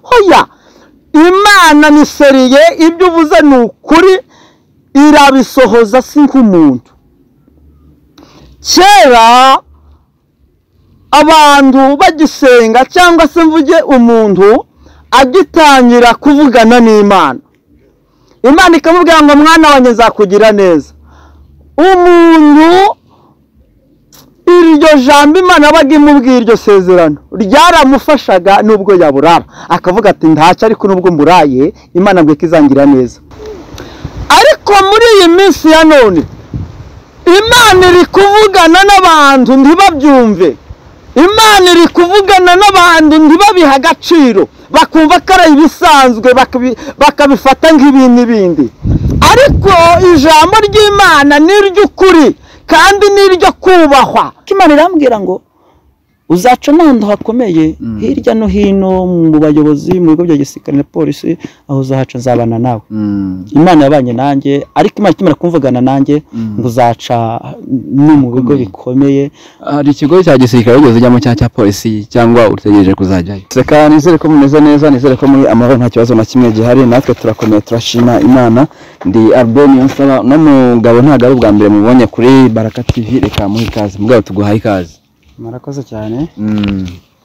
hoya imana miseriye ibyo uvuze ni ukuri irabisohoza si nk'umuntu kera abantu bagisenga cyangwa se mvuge umuntu agitangira kuvugana n'imana imana ikamubwira ngo mwana wanjye nzakugira neza umuntu iryo jambo imana yabaga imubwiye iryo sezerano ryaramufashaga nubwo yaburara akavuga ati ntacyo ariko nubwo mburaye imana ngo ikizangira neza ariko muri iyi minsi ya none imana iri kuvugana n'abantu ntibabyumve imana iri kuvugana n'abantu ntibabihe agaciro bakumva ko ari ibisanzwe bakabi- bakabifata nk'ibintu ibindi ariko ijambo ry'imana ni iry'ukuri kandi ni iryo kubahwa imana irambwira ngo uzaca n'ahantu hakomeye hirya no hino mu bayobozi mu bigo bya gisirikare na polisi aho uzahaca nzabana nawe imana yabanye nanjye ariko imana ikimara kumvugana nanjye ngo uzaca no mu bigo bikomeye hari ikigo cya gisirikare wigeze ujyamo cyangwa cya polisi cyangwa utegereje kuzajyayo seka nizere ko mumeze neza nizere ko muri amahoro nta kibazo na kimwe gihari natwe turakomeye turashima imana ndi albert niyonsaba uno mugabo ntabwo ari ubwa mbere mubonye kuri baraka tv reka muhe ikaze mugabo tuguhaye ikaze murakoze cyane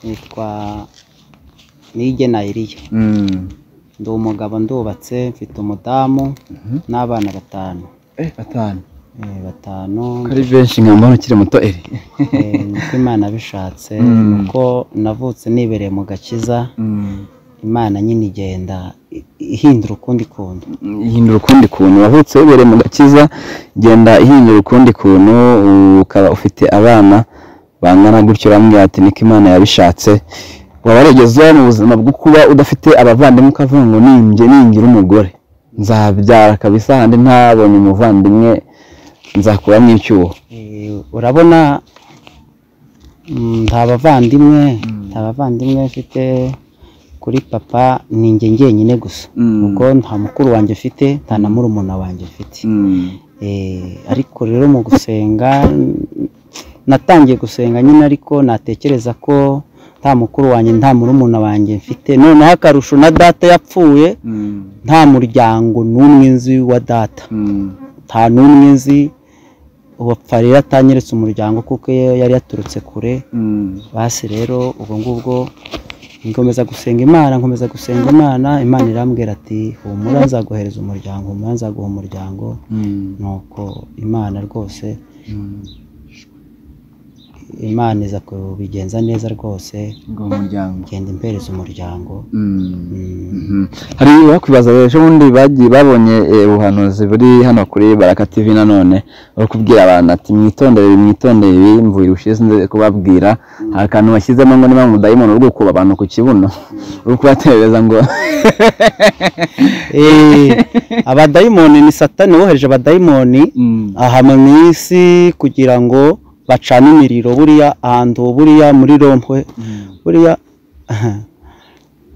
nitwa nige nayiriya ndi umugabo ndubatse mfite umudamu n'abana batanu Eh, batanu Eh, batanu ko ari benshi nka mbona ukiri muto eri eh, niko imana bishatse Mm. nuko navutse nibereye mu gakiza imana nyine igenda i- ihindura ukundi kuntu ihindura ukundi kuntu wavutse wibereye mu gakiza genda ihindura ukundi kuntu ukaba ufite abana bangana gutyo urambwira ati niko imana yabishatse waba warigeze mu buzima bwo kuba udafite abavandimwe ukavuga ngo ninjye ningira umugore nzabyara kabisa handi ntabonye umuvandimwe nzakuramo icyuho Eh, urabona mm, nta bavandimwe nta bavandimwe mfite kuri papa ni njye njyenyine gusa ubwo nta mukuru wanjye ufite nta na murumuna wanjye ufite Eh, ariko rero mu gusenga n- natangiye gusenga nyine ariko natekereza ko nta mukuru wanjye nta murumuna wanjye mfite noneho akarusho na data yapfuye nta muryango n'umwe nzi wa data nta n'umwe nzi uwapfa rero atanyeretse umuryango kuko iyo yari yaturutse kure basi rero ubwo ngubwo nkomeza gusenga imana nkomeza gusenga imana imana irambwira ati humura nzaguhereza umuryango humura nzaguha umuryango nuko imana rwose imana iza kubigenza neza rwose ngo umuryango ngenda impereza umuryango Mm. Mhm. hari bakwibaza ejo bundi bagiye babonye eh, ubuhanuzi buri hano kuri baraka tv nanone bari kubwira abantu ati mwitondere ibi mwitondere ibi mvuye ushize nze kubabwira hari akantu washyizemo ngo niba umudayimoni uri gukuba abantu ku kibuno uri kubaterereza ngo Eh, abadayimoni ni satani wohereje abadayimoni aha mu isi kugira ngo bacane imiriro buriya ahantu buriya muri rompwe buriya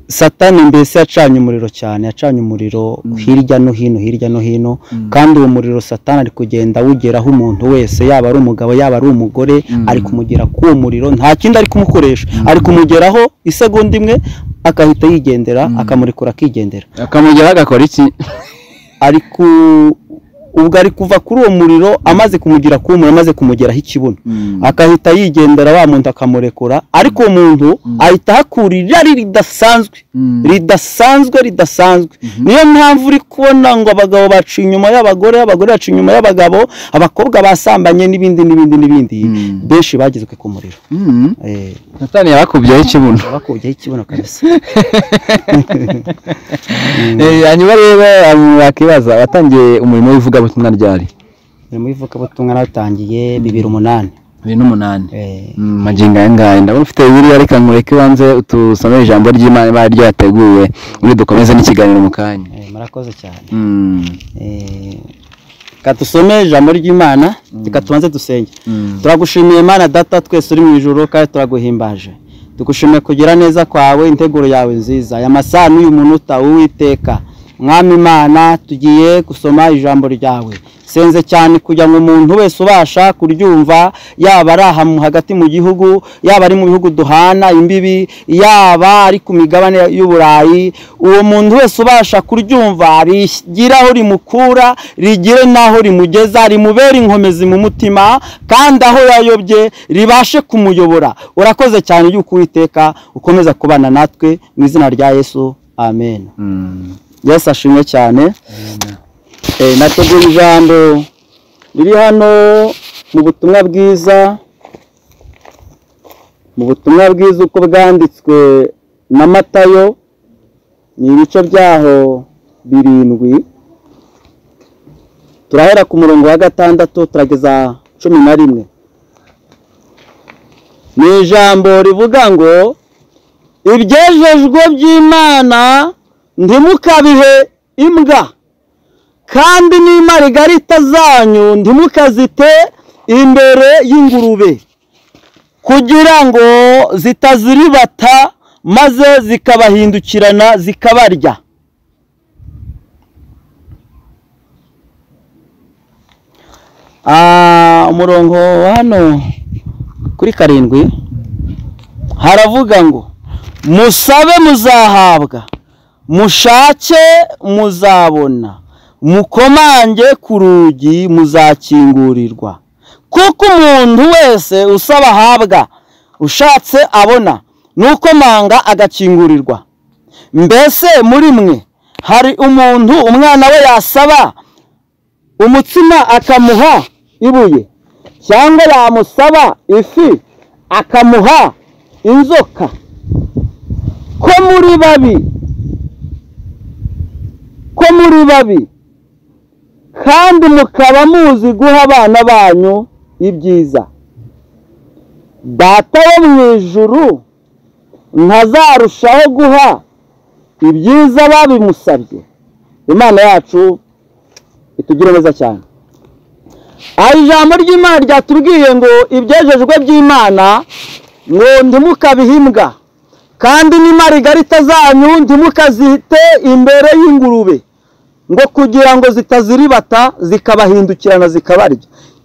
satani mbese yacanye umuriro cyane yacanye umuriro hirya no hino hirya no hino kandi uwo muriro satani ari kugenda awugeraho umuntu wese yaba ari umugabo yaba ari umugore ari kumugera k'uwo muriro nta kindi ari kumukoresha ari kumugeraho isegonda imwe agahita yigendera akamurekura akigendera akamugeraho agakora iki ari ku ubwo ari kuva kuri uwo muriro amaze kumugira k'uwo muriro amaze kumugeraho ikibuno akahita yigendera wa muntu akamurekura ariko uwo muntu ahita ahakura irari ridasanzwe Mm. ridasanzwe ridasanzwe niyo mpamvu uri kubona ngo abagabo baca inyuma y'abagore abagore baca inyuma y'abagabo abakobwa basambanye n'ibindi n'ibindi n'ibindi benshi bagizwe ku muriro Mhm. Eh, satani yabakubyeho ikibuno bakubyeho ikibuno kabisa Eh, hanyuma rero abantu bakibaza abatangiye umurimo w'ivugabutumwa ryari ni muri ivugabutumwa natangiye bibiri umunani bibiri n'umunani Eh, Mm, magingo aya ngaya ndabona ufite bibiliya reka nkureke ubanze utusomere ijambo ry'imana ibara ryateguwe ubundi dukomeze n'ikiganiro mu kanya eh, murakoze cyane Mm, Eh, reka dusome ijambo ry'imana reka tubanze dusenge mm, turagushimiye mana data twese uri mu ijoro kandi turaguhimbaje tugushimiye kugira neza kwawe integuro yawe nziza aya masaha n'uyu munota uwiteka mwami imana tugiye gusoma ijambo ryawe senze cyane kugira ngo umuntu wese ubasha kuryumva yaba ari aha mu- hagati mu gihugu yaba ari mu bihugu duhana imbibi yaba ari ku migabane y'uburayi uwo muntu wese ubasha kuryumva rigira aho rimukura rigire n'aho rimugeza rimubere inkomezi mu mutima kandi aho yayobye ribashe kumuyobora urakoze cyane y'uko uwiteka ukomeza kubana natwe mu izina rya yesu amen yesu ashimwe cyane Eh, nategura ijambo riri hano mu butumwa bwiza mu butumwa bwiza uko bwanditswe na matayo ni ibice byaho birindwi turahera ku murongo wa gatandatu turageza cumi na rimwe ni ijambo rivuga ngo ibyejejwe by'imana ntimukabihe imbwa kandi n'imparigarita zanyu ntimukazite imbere y'ingurube kugira ngo zitaziribata maze zikabahindukirana zikabarya Ah, umurongo wa hano kuri karindwi haravuga ngo musabe muzahabwa mushake muzabona mukomange ku rugi muzakingurirwa kuko umuntu wese usaba ahabwa ushatse abona n'ukomanga agakingurirwa mbese muri mwe hari umuntu umwana we yasaba umutsima akamuha ibuye cyangwa yamusaba ifi akamuha inzoka ko muri babi ko muri babi kandi mukaba muzi guha abana banyu ibyiza data wo mu ijuru ntazarushaho guha ibyiza babimusabye imana yacu itugire neza cyane aha ijambo ry'imana ryatubwiye ngo ibyejejwe by'imana ngo ntimukabihimbwa kandi n'imparigarita zanyu ntimukazite imbere y'ingurube ngo kugira ngo zitaziribata zikabahindukirana zikabarya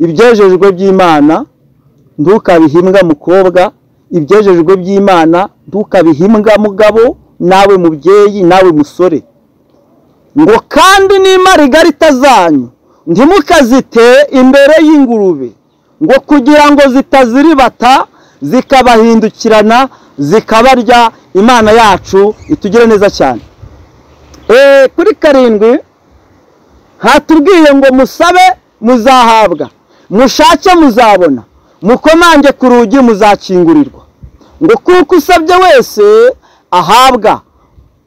ibyejejwe by'imana ntukabihimbwa mukobwa ibyejejwe by'imana ntukabihimbwa mugabo nawe mubyeyi nawe musore ngo kandi n'imparigarita zanyu ntimukazite imbere y'ingurube ngo kugira ngo zitaziribata zikabahindukirana zikabarya imana yacu itugire neza cyane Eh, kuri karindwi hatubwiye ngo musabe muzahabwa mushake muzabona mukomange ku rugi muzakingurirwa ngo kuko usabye wese ahabwa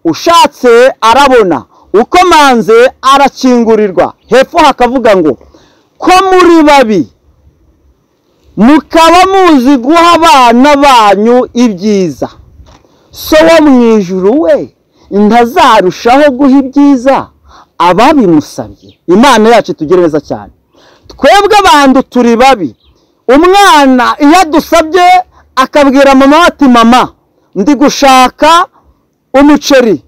ushatse arabona ukomanze arakingurirwa hepfo hakavuga ngo ko muri babi mukaba muzi guha abana banyu ibyiza so wo mu ijuru we ntazarushaho guha ibyiza ababimusabye imana yacu itugire neza cyane twebwe abantu turi babi umwana iyo adusabye akabwira mama we ati mama ndi gushaka umuceri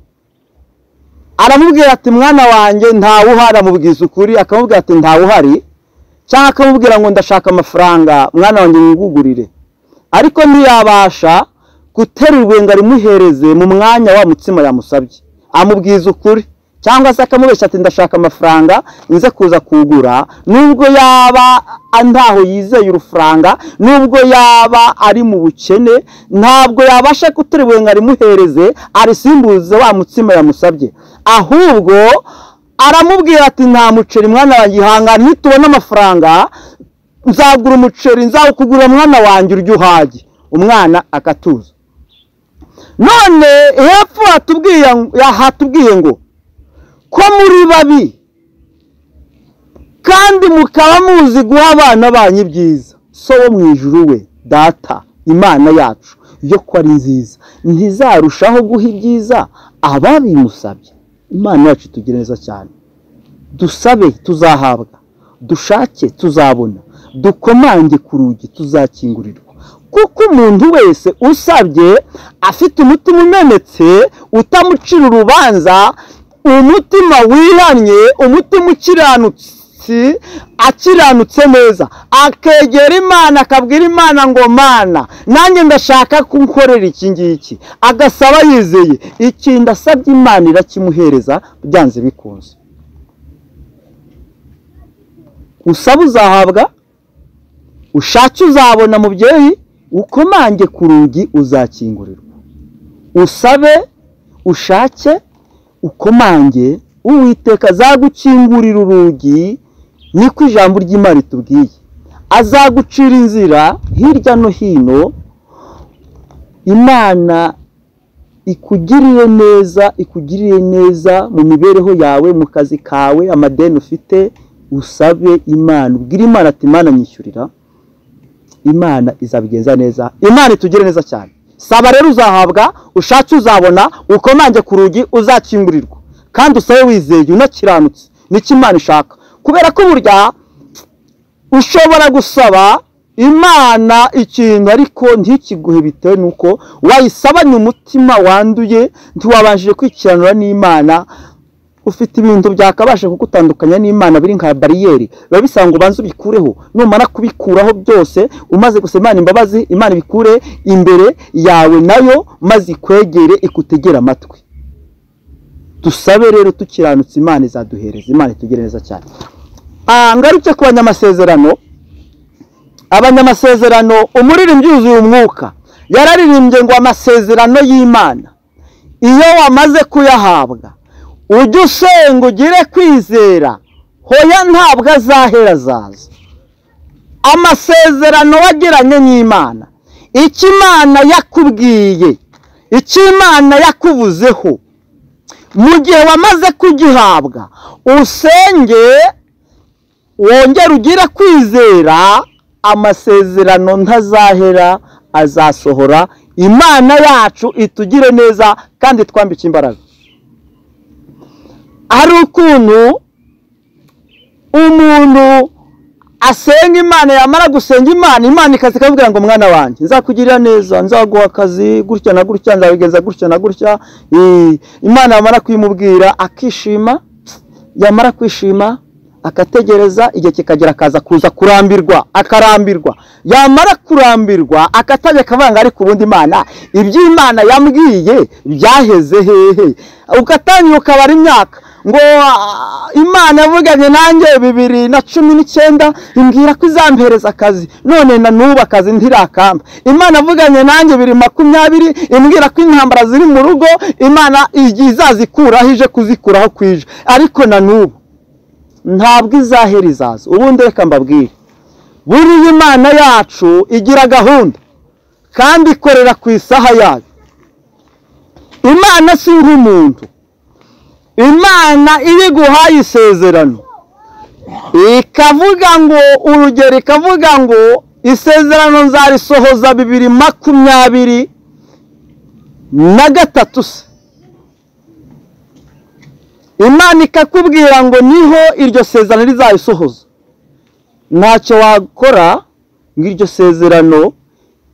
aramubwira ati mwana wanjye ntawuhari amubwiza ukuri akamubwira ati ntawuhari cyangwa akamubwira ngo ndashaka amafaranga mwana wanjye wigugurire ariko ntiyabasha guterurwe ngo arimuhereze mu mwanya wa mutsima yamusabye amubwiza ukuri cyangwa se akamubeshya ati ndashaka amafaranga nze kuza kugura nubwo yaba ntaho yizeye urufaranga nubwo yaba ari mu bukene ntabwo yabasha guterurwe ngo arimuhereze arisimbuze wa mutsima yamusabye ahubwo aramubwira ati nta muceri mwana wanjye ihangane nitubona amafaranga nzagura umuceri nzawukugurira mwana wanjye uryo uhage umwana akatuza none hepfo hatubwiye hatubwiye ngo ko muri babi kandi mukaba muzi guha abana banyu ibyiza so wo mu ijuru we data imana yacu yo ko ari nziza ntizarushaho guha ibyiza ababimusabye imana yacu itugire neza cyane dusabe tuzahabwa dushake tuzabona dukomange ku rugi tuzakingurirwa kuko umuntu wese usabye afite umutima umenetse utamucira urubanza umutima wihannye umutima ukiranutse akiranutse neza akegera imana akabwira imana ngo mana nanjye ndashaka kunkorera iki ngiki agasaba yizeye iki ndasabye imana irakimuhereza byanze bikunze usaba uzahabwa ushake uzabona mubyeyi ukomange ku rugi uzakingurirwa usabe ushake ukomange uwiteka azagukingurira urugi niko ijambo ry'imana ritubwiye azagucira inzira hirya no hino imana ikugiriye neza ikugiriye neza mu mibereho yawe mu kazi kawe amadeni ufite usabe imana ubwire imana ati imana nyishyurira imana izabigenza neza imana itugire neza cyane saba rero uzahabwa ushatse uzabona ukomange ku rugi uzakingurirwa kandi usabe wizeye unakiranutse nicyo imana ishaka kubera ko burya ushobora gusaba imana ikintu ariko ntikiguhe bitewe n'uko wayisabanye umutima wanduye ntiwabashije kwikiranura n'imana ufite ibintu byakabasha kugutandukanya n'imana biri nka bariyeri biba bisaba ngo ubanze ubikureho numara kubikuraho byose umaze gusa imana imbabazi imana ibikure imbere yawe nayo maze ikwegere ikutegere amatwi dusabe rero tukiranutse imana izaduhereza imana itugire neza cyane Ah, ngaruke ku banyamasezerano abanyamasezerano umuririmbyi yuzuye umwuka yararirimbye ngo amasezerano y'imana iyo wamaze kuyahabwa ujye usenga ugire kwizera hoya ntabwo azahera azaza amasezerano wagiranye n'imana icyo imana yakubwiye icyo imana yakuvuzeho mu gihe wamaze kugihabwa usenge wongere ugire kwizera amasezerano ntazahera azasohora imana yacu itugire neza kandi twambike imbaraga hari ukuntu umuntu asenga imana yamara gusenga imana imana ikaza ikabwira ngo mwana wanjye nzakugirira neza nzaguha akazi gutya na gutya nzabigenza gutya na gutya Eh, imana yamara kuyimubwira akishima yamara kwishima akategereza igihe kikagera akaza kuza kurambirwa akarambirwa yamara kurambirwa akatajya akavanga ariko ubundi imana iby'imana yambwiye byaheze hehe ugatangira ukabara imyaka ngo "Ah, imana yavuganye nanjye bibiri na cumi n'icyenda imbwira ko izampereza akazi none na n'ubu akazi ntirakamba imana yavuganye nanjye bibiri makumyabiri imbwira ko intambara ziri mu rugo imana igi- izazikuraho ije kuzikuraho kwije ariko na n'ubu ntabwo izahera izaza ubundi reka mbabwire buriya imana yacu igira gahunda kandi ikorera ku isaha yayo imana si nk'umuntu imana iyo iguhaye isezerano ikavuga ngo urugero ikavuga ngo isezerano nzarisohoza bibiri makumyabiri na gatatu se imana ikakubwira ngo niho iryo sezerano rizayisohoza ntacyo wakora ngo iryo sezerano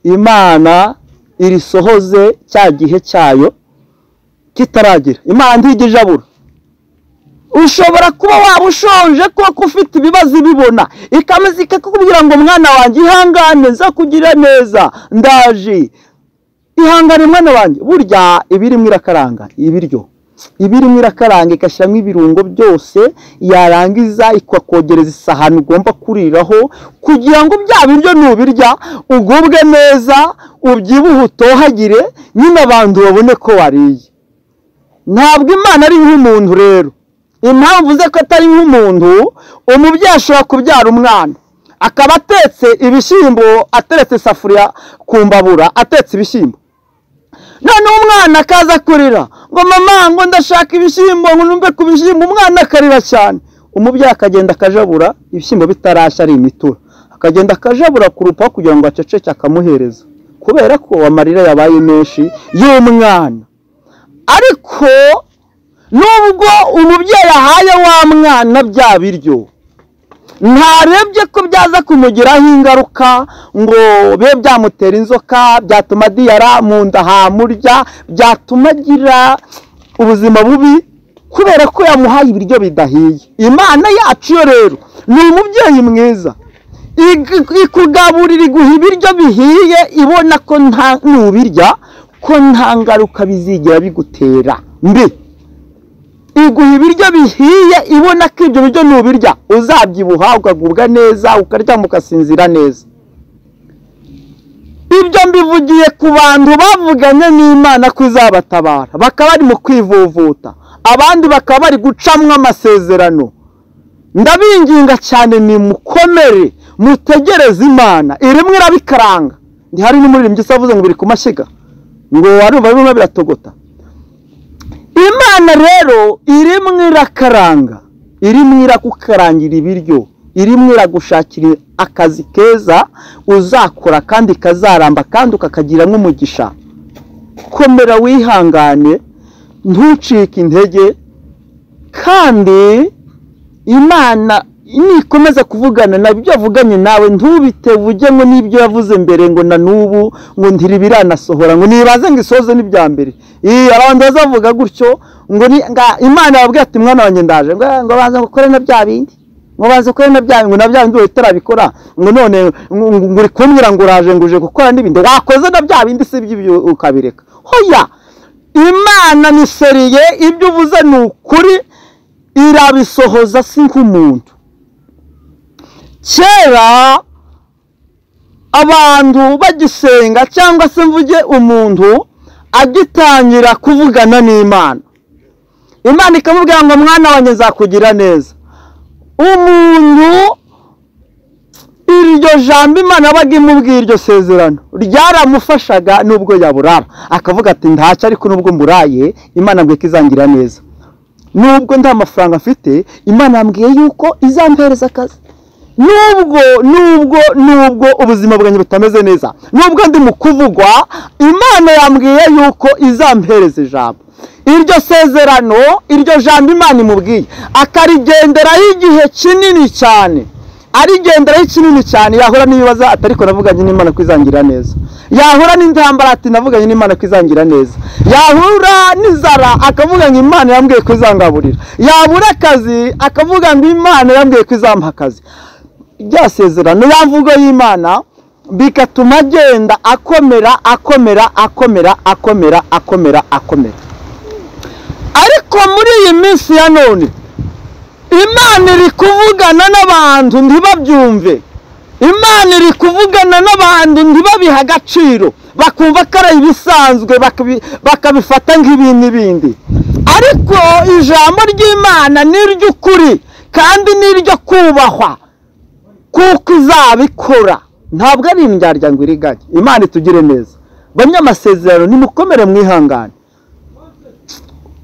imana irisohoze cya gihe cyayo kitaragira imana ntigijabura ushobora kuba waba ushonje koko ufite ibibazo ibibona ikameza ikakubwira ngo mwana wanjye ihangane nzakugirira neza ndaje ihangane mwana wanjye burya ibirimo irakaranga ibiryo ibirimo irakaranga igashyiramo ibirungo byose yarangiza ikakogereza isahani ugomba kuriraho kugira ngo bya biryo nubirya ugubwe neza ubyibuhe utohagire nyine abantu babone ko wariye ntabwo imana ari nk'umuntu rero impamvu ze ko atari nk'umuntu umubyeyi ashobora kubyara umwana akaba atetse ibishyimbo ateretse isafuriya ku mbabura atetse ibishyimbo noneho umwana akaza kurira ngo mama ngo ndashaka ibishyimbo ngo numve ku bishyimbo umwana akarira cyane umubyeyi akagenda akajabura ibishyimbo bitarashya ari imitura akagenda akajabura ku rupaho kugira ngo aceceke akamuhereza kubera ko amarira yabaye menshi y'umwana ariko nubwo umubyeyi ahaye wa mwana bya biryo ntarebye ko byaza kumugiraho ingaruka ngo bibe byamutera inzoka byatuma diyara mu nda hamurya byatuma agira ubuzima bubi kubera ko yamuhaye ibiryo bidahiye imana yacu yo rero ni umubyeyi mwiza Ig- ikugaburira iguha ibiryo bihiye ibona ko nta nubirya ko nta ngaruka bizigira bigutera mbi iguha ibiryo bihiye ibona ko ibyo biryo nubirya uzabyibuha ukagubwa neza ukaryama ugasinzira neza ibyo mbivugiye ku bantu bavuganye n'imana ko izabatabara bakaba bari mu kwivuvuta abandi bakaba bari gucamwo amasezerano ndabinginga cyane ni mukomere mutegereze imana irimwe irabikaranga ntihari n'umuririmbyi usavuze ngo biri ku mashyiga ngo warumva bimwe biratogota imana rero irimwe irakaranga irimwe iragukarangira ibiryo irimwe iragushakira akazi keza uzakora kandi kazaramba kandi ukakagiramo umugisha komera wihangane ntucike intege kandi imana nikomeza kuvugana na byo yavuganye nawe ntubitewe ujye ngo n'ibyo yavuze mbere ngo na n'ubu ngo ntiri biranasohora ngo nibaze ngo isoze n'ibya mbere iyi abantu bazavuga gutyo ngo ni- nga- imana yababwira ati mwana wanjye ndaje ngo ngo baza gukore na bya bindi ngo baza gukore na bya bindi ngo na bya bindi utarabikora ngo none ngo ngo- ngo uri kumbwira ngo uraje ngo uje gukora n'ibindi wakoze na bya bindi si ibyo ibyo ukabireka hoya imana ni seriye ibyo uvuze ni ukuri irabisohoza si nk'umuntu kera abantu bagisenga cyangwa se mvuge umuntu agitangira kuvugana n'imana imana ikamubwira ngo mwana wanjye nzakugira neza umuntu iryo jambo imana yabaga imubwiye iryo sezerano ryaramufashaga nubwo yaburara akavuga ati ntacyo ariko nubwo mburaye imana ngo ikizangira neza nubwo nta mafaranga mfite imana yambwiye yuko izampereza akazi nubwo nubwo nubwo ubuzima bwanjye butameze neza nubwo ndi mu kuvugwa imana yambwiye yuko izampereza ijambo iryo sezerano iryo jambo imana imubwiye akarigenderaho igihe kinini cyane arigenderaho kinini cyane yahura n'ibibazo ati ariko navuganye n'imana ko izangira neza yahura n'intambara ati navuganye n'imana ko izangira neza yahura n'inzara akavuga ngo imana yambwiye ko izangaburira yabura akazi akavuga ngo imana yambwiye ko izampa akazi rya sezerano ya mvugo y'imana bigatuma agenda akomera akomera akomera akomera akomera akomera ariko muri iyi minsi ya none imana iri kuvugana n'abantu ntibabyumve imana iri kuvugana n'abantu ntibabihe agaciro bakumva ko ari ibisanzwe bakabi- bakabifata nk'ibintu ibindi ariko ijambo ry'imana ni iry'ukuri kandi ni iryo kubahwa kuko izabikora ntabwo ari indyarya ngo iriganye imana itugire neza banyamasezerano nimukomere mwihangane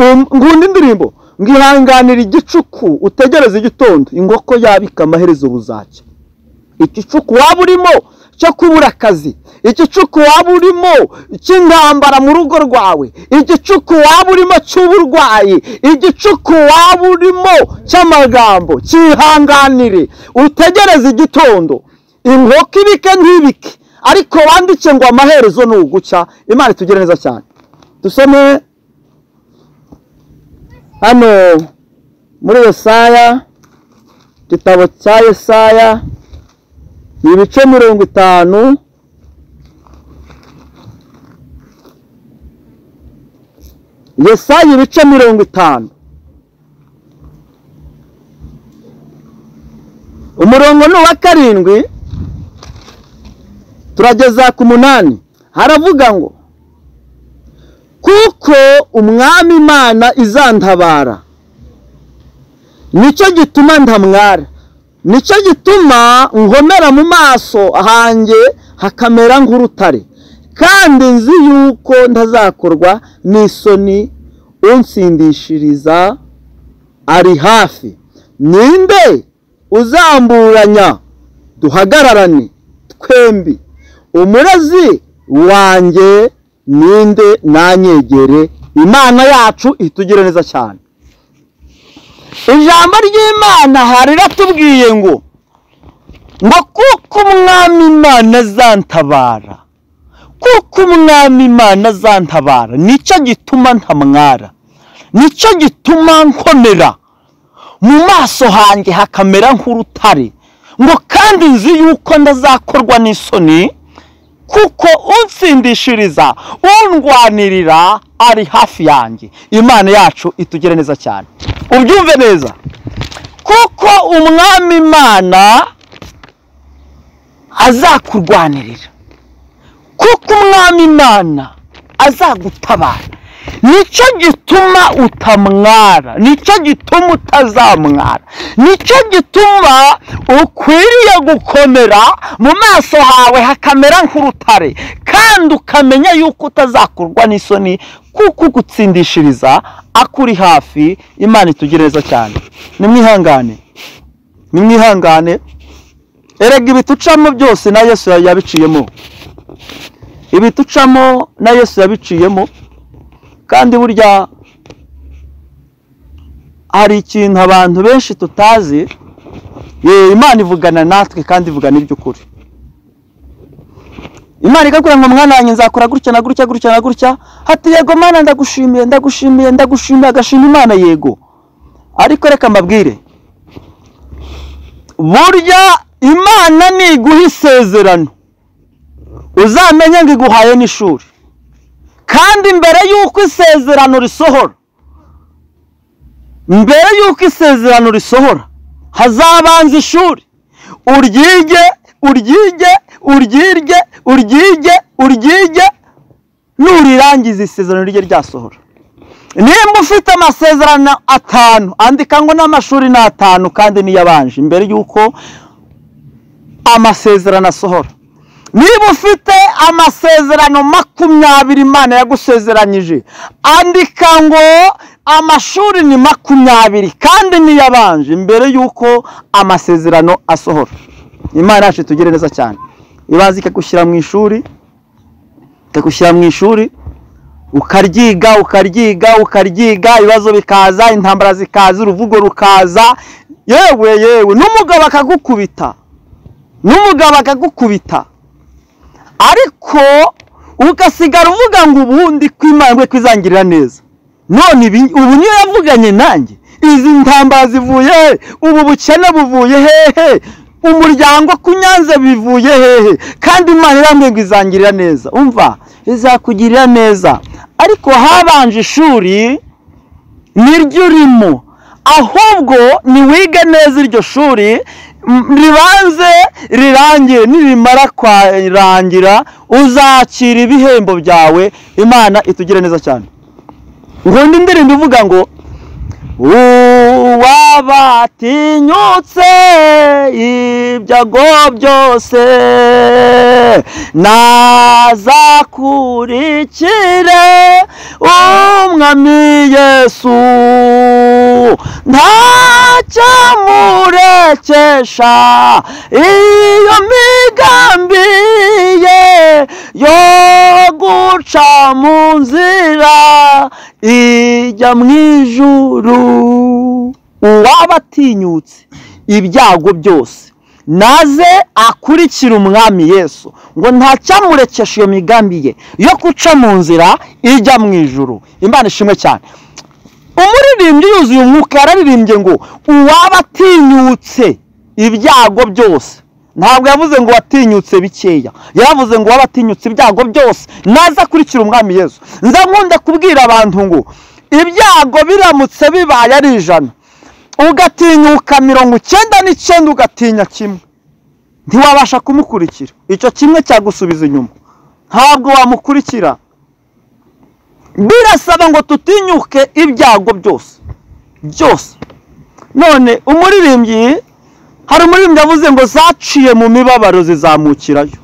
Um, ngunda indirimbo ngihanganira igicuku utegereze igitondo inkoko yabika amaherezo buzacya igicuku waba urimo cyo kubura akazi igicuku waba urimo cy'intambara mu rugo rwawe igicuku waba urimo cy'uburwayi igicuku waba urimo cy'amagambo cyihanganire utegereze igitondo inkoko ibike ntibike ariko wandike ngo amaherezo ni ugucya imana itugire neza cyane dusome hano muri yesaya igitabo cya yesaya ni ibice mirongo itanu yesaya ibice mirongo itanu umurongo ni uwa karindwi turageza ku munani haravuga ngo kuko umwami imana izantabara nicyo gituma ntamwara nicyo gituma ngomera mu maso hanjye hakamera nk'urutare kandi nzi yuko ntazakorwa n'isoni unsindishiriza ari hafi ninde uzamburanya duhagararane twembi umurezi wanjye ninde nanyegere imana yacu itugire neza cyane ijambo ry'imana hari riratubwiye ngo ngo kuko umwami imana azantabara kuko umwami imana azantabara nicyo gituma ntamwara nicyo gituma nkomera mu maso hanjye hakamera nk'urutare ngo kandi nzi yuko ndazakorwa n'isoni kuko unsindishiriza undwanirira ari hafi yanjye imana yacu itugire neza cyane ubyumve neza kuko umwami imana azakurwanirira kuko umwami imana azagutabara nicyo gituma utamwara nicyo gituma utazamwara nicyo gituma ukwiriye gukomera mu maso hawe hakamera nk'urutare kandi ukamenya yuko utazakurwa n'isoni kuko ugutsindishiriza akuri hafi imana itugire neza cyane nimwihangane nimwihangane erega ibitucamo byose na yesu yabiciyemo ibitucamo na yesu yabiciyemo kandi burya hari ikintu abantu benshi tutazi ye imana ivugana natwe kandi ivugana iby'ukuri imana igakora ngo mwana wanjye nzakora gutya na gutya gutya na gutya hati yego mana ndagushimiye ndagushimiye ndagushimiye agashima imana yego ariko reka mbabwire burya imana niguha isezerano uzamenye ngo iguhaye n'ishuri kandi mbere y'uko isezerano risohora mbere y'uko isezerano risohora hazabanza ishuri uryige uryige uryirye uryige uryige nurirangiza isezerano rijye ryasohora nimba ufite amasezerano atanu andika ngo n'amashuri ni atanu kandi niyabanje mbere y'uko amasezerano asohora niba ufite amasezerano makumyabiri imana yagusezeranyije andika ngo amashuri ni makumyabiri kandi niyabanje mbere y'uko amasezerano asohora imana yacu itugire neza cyane ibanza ikagushyira mu ishuri ikagushyira mu ishuri ukaryiga ukaryiga ukaryiga ibibazo bikaza intambara zikaza uruvugo rukaza yewe yewe n'umugabo akagukubita n'umugabo akagukubita ariko ugasigara uvuga ngo ubundi kwimangwe kwizangirira neza none ibi ubu niyo yavuganye nanjye izi ntambara zivuye he ubu bukene buvuye hehe umuryango kunyanze bivuye hehe kandi imana irambwiye ngo izangirira neza umva izakugirira neza ariko habanje ishuri niryo urimo ahubwo niwige neza iryo shuri m- ribanze rirangire nirimara kwarangira uzakira ibihembo byawe imana itugire neza cyane nkunda indirimbo ivuga ngo uwabatinyutse ibyago byose nazakurikire umwami yesu ntacyamurekesha iyo migambi ye yo guca mu nzira ijya mu ijuru uwaba atinyutse ibyago byose naze akurikira umwami yesu ngo ntacyamurekesha iyo migambi ye yo guca mu nzira ijya mu ijuru imana ishimwe cyane umuririmbyi yuzuye umwuka yararirimbye ngo uwaba atinyutse ibyago byose ntabwo yavuze ngo watinyutse bikeya yaravuze ngo waba atinyutse ibyago byose naza akurikira umwami yesu nza nkunda kubwira abantu ngo ibyago biramutse bibaye ari ijana ugatinyuka mirongo icyenda n'icyenda ugatinya kimwe ntiwabasha kumukurikira icyo kimwe cyagusubiza inyuma ntabwo wamukurikira birasaba ngo tutinyuke ibyago byose byose none umuririmbyi hari umuririmbyi yavuze ngo zaciye mu mibabaro zizamukirayo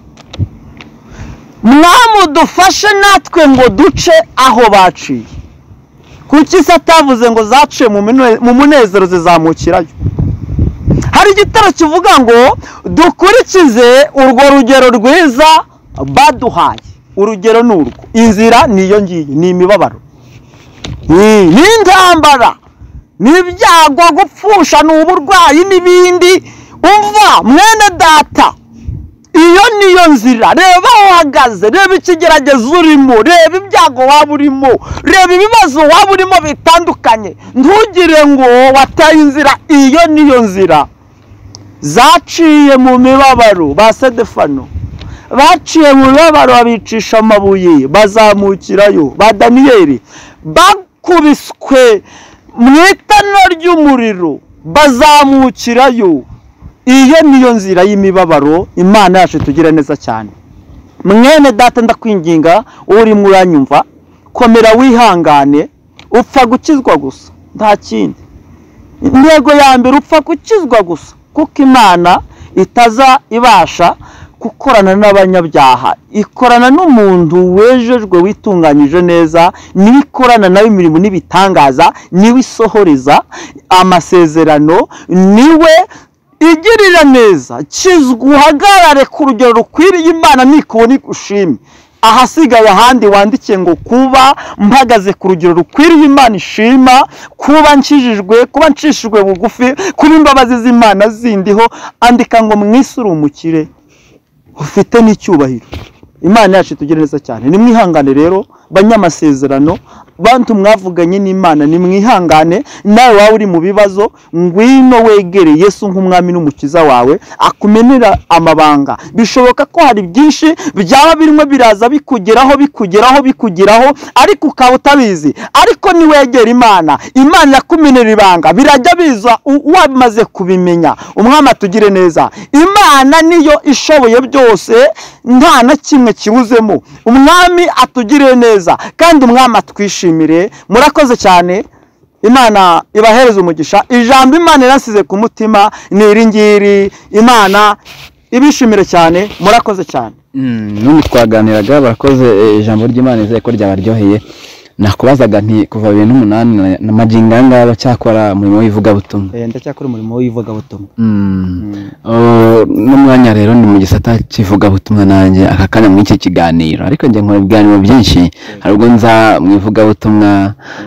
mwamudufashe natwe ngo duce aho baciye kuki se atavuze ngo zaciye mu mine- mu munezero zizamukirayo hari igitero kivuga ngo dukurikize urwo rugero rwiza baduhaye urugero ni urwo inzira ni iyo ngiyo ni imibabaro Ni- ni intambara ni ibyago gupfusha ni uburwayi n'ibindi umva mwene data iyo niyo nzira reba aho uhagaze reba ikigeragezo urimo reba ibyago waba urimo reba ibibazo waba urimo bitandukanye ntugire ngo wataye inzira iyo niyo nzira zaciye mu mibabaro ba sedefano baciye mu mibabaro babicisha amabuye bazamukirayo ba daniyeli bakubiswe mu itara ry'umuriro bazamukirayo iyo niyo nzira y'imibabaro imana yacu tugira neza cyane mwene data ndakwinginga urimo uranyumva komera wihangane upfa gukizwa gusa nta kindi intego ya mbere upfa gukizwa gusa kuko imana itaza ibasha gukorana n'abanyabyaha ikorana n'umuntu wejejwe witunganyije neza niwe ikorana nawe imirimo n'ibitangaza niwe isohoreza amasezerano niwe igirira neza kizwa uhagarare ku rugero rukwiriye imana nikubona igushime ahasigaye ahandi wandikiye ngo kuba mpagaze ku rugero rukwiriye imana ishima kuba nkijijwe kuba ncishijwe bugufi kuba imbabazi z'imana zindiho andika ngo mwisi uri umukire ufite n'icyubahiro imana yacu itugire neza cyane nimwihangane rero banyamasezerano bantu mwavuganye n'imana nimwihangane nawe waba uri mu bibazo ngwino wegere yesu nk'umwami n'umukiza wawe akumenera amabanga bishoboka ko hari byinshi byaba birimo biraza bikugeraho bikugeraho bikugeraho ariko ukaba utabizi ariko niwegera imana imana irakumenera ibanga birajya biza u- wamaze kubimenya umwami atugire neza imana niyo ishoboye byose nta na kimwe kibuzemo umwami atugire neza kandi umwami atwishimire murakoze cyane imana ibahereze umugisha ijambo imana irasize ku mutima ni iri ngiri imana ibishimire cyane murakoze cyane n'ubu twaganiraga barakoze eh, ijambo ry'imana izere ko ryabaryoheye nakubazaga nti kuva bibiri n'umunani na- na magingo aya ngaya aracyakora umurimo w'ivugabutumwa Eh, ndacyakora umurimo w'ivugabutumwa Oh, n'umwanya rero ni mu gisata cy'ivugabutumwa nanjye aka kanya muri iki kiganiro ariko njye nkora ibiganiro byinshi hari ubwo nza mu ivugabutumwa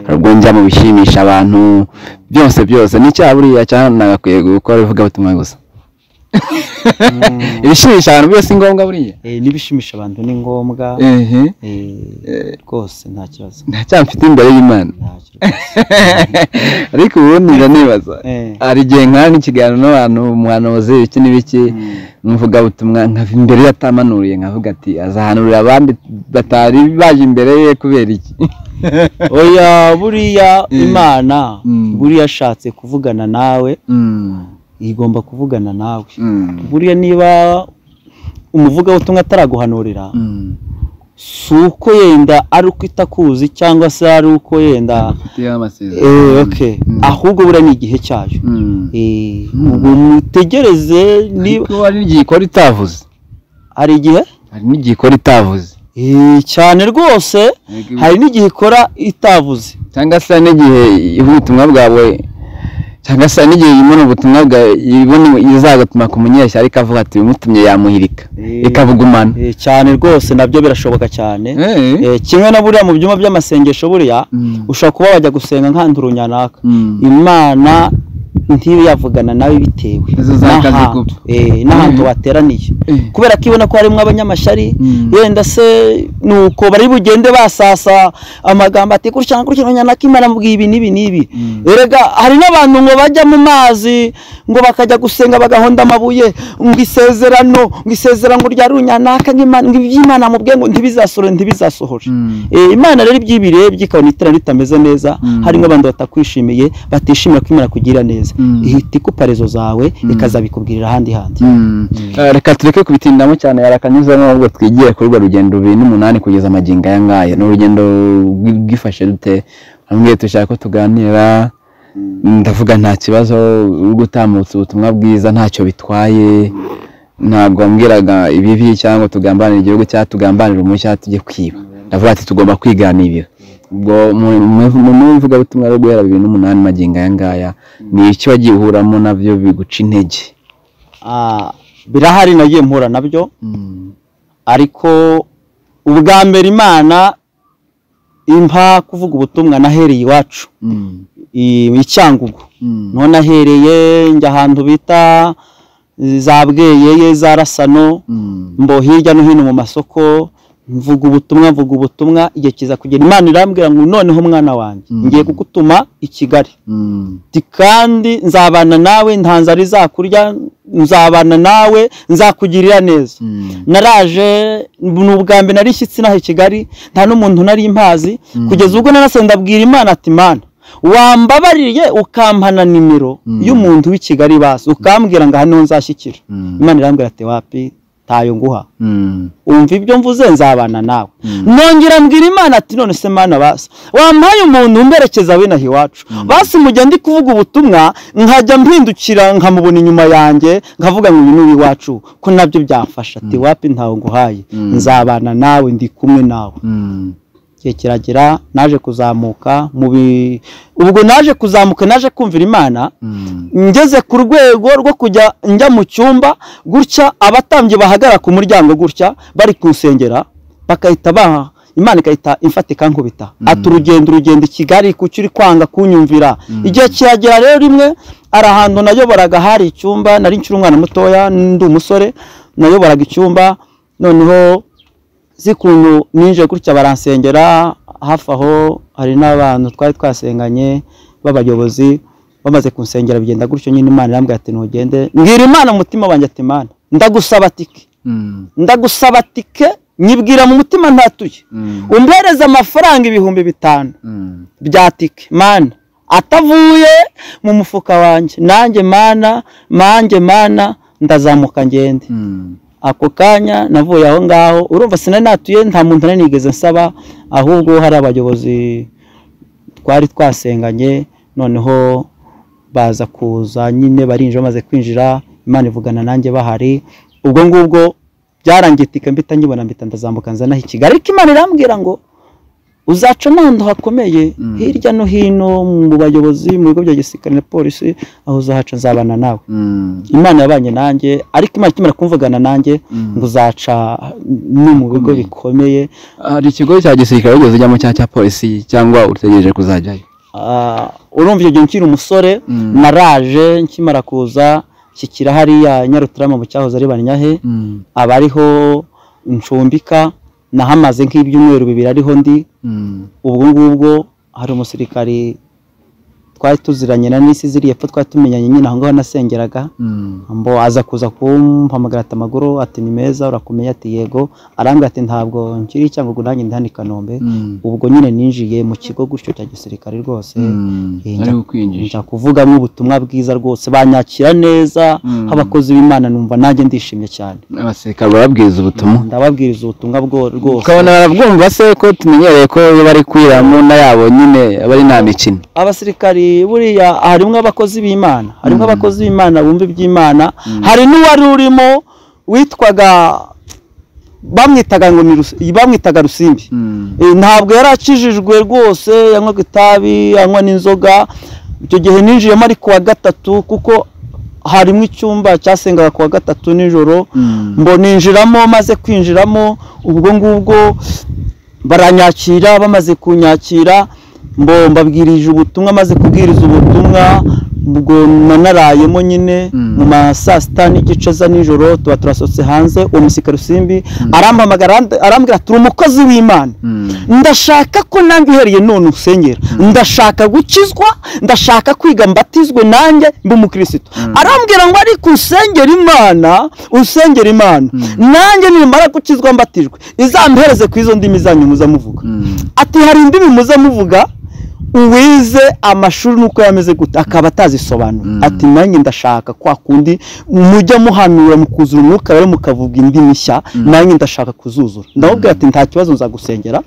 hari ubwo njya mu bishimisha abantu byose byose n'icyaha buriya cyanagakwiye gukora ivugabutumwa gusa ibishimisha abantu byose ni ngombwa buriya Eh, n'ibishimisha abantu ni ngombwa ehe eh, rwose nta kibazo nta cyaha mfite imbere y'imana nta kibazo ariko ubundi njya nibaza Eh. hari igihe nkora n'ikiganiro n'abantu umuhanuzi iki n'ibiki n'umuvugabutumwa nkava imbere ye atamanuriye nkavuga ati azahanurira abandi batari baje imbere ye kubera iki oya buriya Eh. imana Mm. buriya ashatse kuvugana nawe igomba kuvugana nawe buriya niba umuvugabutumwa ataraguhanurira si uko yenda ari uko itakuzi cyangwa se ari uko yenda Eh, okay. ahubwo buriya ni igihe cyayo Eh, ubwo mutegereze niba niba hari n'igihe ikora itavuze hari igihe hari n'igihe ikora itavuze Eh, cyane rwose hari n'igihe ikora itavuze cyangwa se hari n'igihe ivuga ubutumwa bwawe cyangwa se hari n'igihe ibona ubutumwa bwawe ibona izagatuma ku munyeshya ariko avuga ati bimutumye yamuhirika Eh. ikabugumana Eh, cyane rwose nabyo birashoboka cyane Eh. Eh, kimwe na buriya mu byumba by'amasengesho buriya Mm. ushobora kuba wajya gusenga nk'ahantu runyanaka Mm. imana ntibe yavugana nawe bitewe Izo za n'aha- kazikuba. eh, n'ahantu Mm. wateraniye Eh. kubera ko ibona ko harimo abanyamashyari Mm. yenda se ni uko bari bugende basasa amagambo ati gutya na gutya runyanaka imana amubwiye ibi n'ibi n'ibi Mm. erega hari n'abantu ngo bajya mu mazi ngo bakajya gusenga bagahonda amabuye ngo isezerano ngo isezerano rya runyanaka nk'imana ngo iby'imana mubwiye ngo ntibizasohore ntibizasohore Mm. Eh, imana rero ibyo ibirebye ikabona itara ritameze neza Mm. hari nk'abantu batakwishimiye batishimira ko imana kugira neza Mm. ihita ikupa rezo zawe ikazabikubwirira ahandi handi Mm. Eh, reka tureke kubitindamo cyane yarakanyuze nubwo twigiye kuri urwo rugendo bibiri n'umunani kugeza amagingo aya ngaya ni urugendo rwi- rwifashe dute hamwe dushaka ko tuganira ndavuga nta kibazo uri gutambutsa ubutumwa bwiza ntacyo bitwaye ntabwo wambwiraga ibibi cyangwa tugambanira igihugu cyangwa tugambanira umucyo tujye kwiba ndavuga ati tugomba kwiganirira ubwo mu- mu- mu ivugabutumwa rwo guhera bibiri n'umunani magingo aya ngaya ni iki wagiye uhuramo nabyo biguca intege Ah, birahari nagiye mpura nabyo Mm. ariko ubwa mbere imana impa kuvuga ubutumwa nahereye iwacu Mm. i- i cyangugu Mm. none ahereye njya ahantu bita za bweyeye za rasano mbo hirya no hino mu masoko mvuga ubutumwa mvuga ubutumwa igihe kiza kugera imana irambwira ngo noneho mwana wanjye Mm. ngiye kugutuma i kigali Ati, kandi nzabana nawe nta nzara izakurya nzabana nawe nzakugirira neza naraje ni ubwa mbere narishyitse inaha i kigali nta n'umuntu nari impazi kugeza ubwo narase ndabwira imana ati mana wambabariye ukampana nimero Mm. y'umuntu w'i kigali basi ukambwira ngo aha niho nzashyikira imana irambwira ati wapi ntayo nguha umva ibyo mvuze nzabana nawe nongera mbwira imana ati none se mana basi wampaye umuntu umberekeza w'inaha iwacu basi mujya ndi kuvuga ubutumwa nkajya mpindukira nkamubona inyuma yanjye nkavuga ngo uyu ni uw'iwacu ko nabyo byafasha ati wapi ntawe nguhaye Mm. nzabana nawe ndi kumwe nawe igihe kiragera naje kuzamuka mu bi ubwo naje kuzamuka naje kumvira imana ngeze ku rwego rwo kujya njya mu cyumba gutya abatambyi bahagarara ku muryango gutya bari kunsengera bakahita baha imana ikahita imfata ikankubita ati urugendo urugendo i kigali kuki uri kwanga kunyumvira igihe kiragera rero rimwe hari ahantu nayoboraga hari icyumba nari nkiri umwana mutoya ndi umusore nayoboraga icyumba noneho si ukuntu ninje gutya baransengera hafi aho hari n'abantu twari twasenganye b'abayobozi bamaze kunsengera bigenda gutyo nyine imana irambwira ati ntugende mbwira imana mu mutima wanjye ati imana ndagusaba tike ndagusaba tike nyibwira mu mutima ntatuye umbereze amafaranga ibihumbi bitanu bya tike mana atavuye mu mufuka wanjye nanjye mana manjye mana ndazamuka ngende ako kanya navuye aho ngaho urumva sinari natuye nta muntu nari nigeze nsaba ahubwo hari abayobozi twari twasenganye noneho baza kuza nyine barinjira bamaze kwinjira imana ivugana nanjye bahari ubwo ngubwo byarangiye tika mbita nkibona mbita ndazamuka nzanaho i kigali ariko imana irambwira ngo uzaca n'ahantu hakomeye Mm. hirya no hino mu bayobozi mu bigo bya gisirikare na polisi aho uzahaca nzabana nawe imana yabanye nanjye ariko imana ikimara kumvugana nanjye ngo uzaca no mu bigo Bikomeye. bikomeye hari ikigo cya gisirikare wigeze ujyamo cyangwa cya polisi cyangwa utegereje kuzajyayo Ah, urumva icyo gihe nkiri umusore Mm. naraje nkimara kuza nshyikira hariya nyarutarama mu cyahoze ari banyahe aba ariho ncumbika nahamaze nk'ibyumweru bibiri ariho ndi ubwo ngubwo hari umusirikari twari tuziranye na n'isi ziri epfo twari tumenyanye nyine aho ngaho nasengeraga mbo aza kuza kumpamagara ati amaguru ati ni meza urakomeye ati yego arambwira ati ntabwo nkiri cyangwa ngo nanjye ndi hano i Kanombe ubwo nyine ninjiye mu kigo gutyo cya gisirikare rwose ari kukwinjisha njya kuvugamo ubutumwa bwiza rwose banyakira neza Mm. abakozi b'imana numva nanjye ndishimye cyane abasirikare barabwiriza ubutumwa ndababwiriza ubutumwa bwo- rwose ukabona barabwumva se ko tumenyereye ko iyo bari kwiramo na yabo nyine aba ari nta mikino abasirikari buriya harimo abakozi b'imana harimo abakozi b'imana bumva iby'imana hari n'uwari urimo witwaga bamwitaga ngo ni Rusi- bamwitaga rusimbi Eh, ntabwo yari akijijwe rwose yanywaga itabi anywa n'inzoga icyo gihe ninjiyemo ari kuwa gatatu kuko harimo icyumba cyasengaga kuwa gatatu nijoro ngo ninjiramo maze kwinjiramo ubwo ngubwo baranyakira bamaze kunyakira mbo mbabwirije ubutumwa maze kubwiriza ubutumwa ubwo nanarayemo nyine Mm. mu ma saa sita n'igice za nijoro tuba turasohotse hanze uwo musirikare rusimbi arampamagara arand- arambwira ati uri umukozi w'imana ndashaka ko nanjye uhereye none usengera ndashaka gukizwa ndashaka kwiga mbatizwe nanjye mbe umukirisitu arambwira ngo ariko usengera imana usengera imana nanjye nimara gukizwa mbatijwe izampereze ku izo ndimi zanyu muza muvuga ati hari indimi muza muvuga uwize amashuri nuko yameze gute akaba atazisobanura Mm. ati nanjye ndashaka kwa kundi mujya muhanura mukuzura umwuka rero mukavuga indimi nshya nanjye ndashaka kuzuzura ndamubwira ati nta kibazo nzagusengera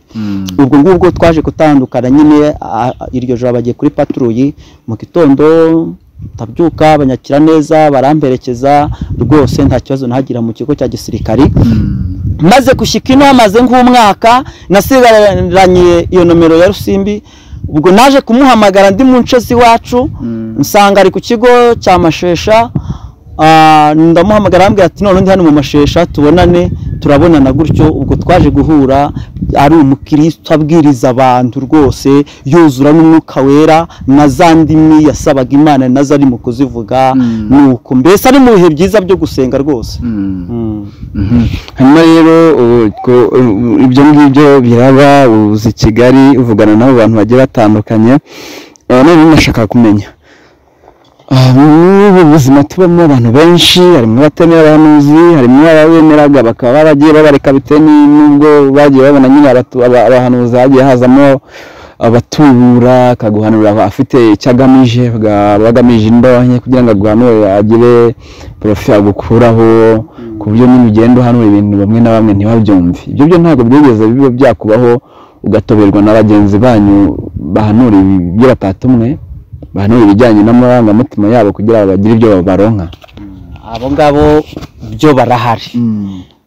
ubwo ngubwo twaje gutandukana nyine a- a- iryo joro bagiye kuri paturuyi mu gitondo ndabyuka banyakira neza baramperekeza rwose nta kibazo nahagira mu kigo cya gisirikari maze gushyika ino hamaze nk'umwaka nasigaranye iyo nomero ya rusimbi ubwo naje kumuhamagara ndi mu nce z'iwacu nsanga ari ku kigo cya mashesha ah, ndamuhamagara arambwira ati none ndi hano mu mashesha tubonane turabonana gutyo ubwo twaje guhura ari umukristo abwiriza abantu rwose yuzura n'umwuka wera na za ndimi yasabaga imana nazo ari mu kuzivuga nuko mbese ari mu bihe byiza byo gusenga rwose Mm. Mhm. hanyuma rero ubu two- ubu- ibyo ngibyo biraba uza i kigali uvugana n'abo bantu bagiye batandukanye Eh, none nashaka kumenya ah, muri ubu buzima tubamo abantu benshi harimo abatemera abahanuzi harimo ababemeraga bakaba baragiye babareka bitewe ni- n'ubwo bagiye babona nyine abatu- aba- abahanuzi hagiye hazamo abatubura akaguhanura afite icyo agamije aga- aba agamije indonke kugira ngo aguhanure agire porofi agukuraho ku buryo nyine ugenda uhanura ibintu bamwe na bamwe ntibabyumve ibyo byo ntabwo byigeze biba byakubaho ugatoberwa na bagenzi banyu bahanura ibyo batatumwe bahanura ibijyanye n'amarangamutima yabo kugira ngo bagire ibyo baronka abo ngabo byo barahari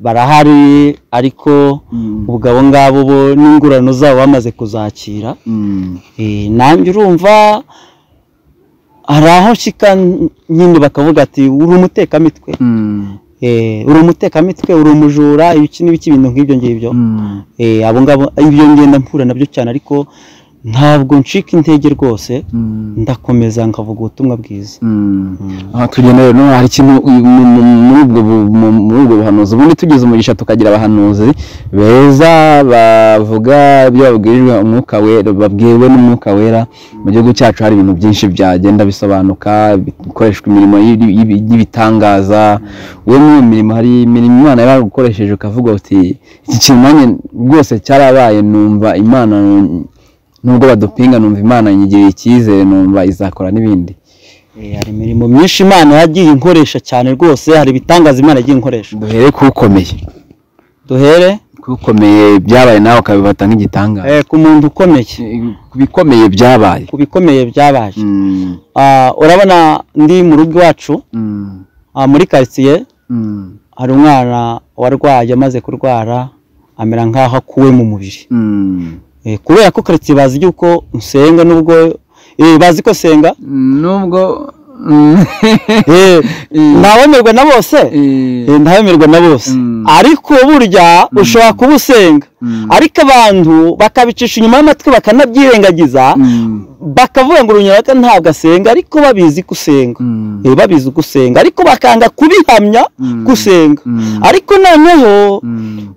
barahari ariko ubwo abo ngabo bo n'ingurano zabo bamaze kuzakira Eh, nanjye urumva hari aho nshyika nyine bakavuga ati uri umutekamitwe Eh, uri umutekamitwe uri umujura ibiki n'ibiki ibintu nk'ibyo ngibyo Eh, abo ngabo ibyo ngenda mpura nabyo cyane ariko ntabwo ncika intege rwose ndakomeza nkavuga ubutumwa bwiza aha tugenda rero no hari ikintu uyu- mu- mu- muri ubwo bu- mu- muri ubwo buhanuzi ubundi tugize umugisha tukagira abahanuzi beza bavuga ibyo babwirijwe umwuka wera babwiwe n'umwuka wera mu gihugu cyacu hari ibintu byinshi byagenda bisobanuka bikoreshwa imirimo y'ibi- y'ibi- y'ibitangaza wowe muri iyo mirimo hari imirimo imana yaragukoresheje ukavuga uti iki kintu nanjye rwose cyarabaye numva imana nubwo badupinga numva imana nyigiriye icyizere numva izakora n'ibindi Eh, hari imirimo myinshi imana yagiye inkoresha cyane rwose hari ibitangaza imana yagiye inkoresha duhere k'ukomeye duhere kubikomeye byabaye nawe ukabifata nk'igitangaza eh, ku muntu ukomeye ku bikomeye byabaye ku bikomeye byabaye Ah, urabona ndi mu rugo iwacu ah, muri karitsiye hari umwana warwaye amaze kurwara amera nk'aho akuwe mu mubiri Eh, kubera ko karitsiye bazi yuko nsenga nubwo eh, bazi ko senga nubwo Eh, ntawemerwa na bose Eh, ntawemerwa na bose Mm. ariko burya ushobora kuba usenga Mm. ariko abantu bakabicisha inyuma y'amatwi bakanabyirengagiza bakavuga ngo urunyarwanda ntabwo asenga ariko babizi gusenga Eh, babizi gusenga ariko bakanga kubihamya Mm. gusenga Mm. ariko noneho